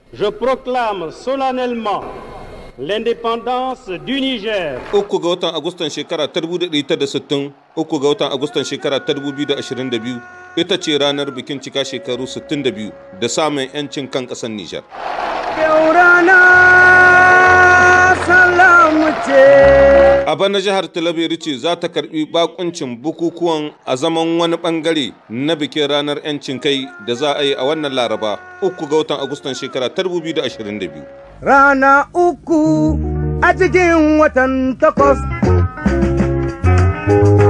Je proclame solennellement l'indépendance du Niger. Uku ga watan Agustan shekara ta 1960, uku ga watan Agustan shekara ta 2022 ita ce ranar bikin cika shekaru 62 da samun 'yancin kan ƙasar Nijar. Yaurana salamu ce. A bana jihar Talabiri ce za ta karbi bakuncin bukukuwan a zaman wani bangare na bikin ranar 'yancin kai da za a yi a wannan laraba uku ga watan Agustan shekara ta 2022. Rana uku a cikin watan takwas.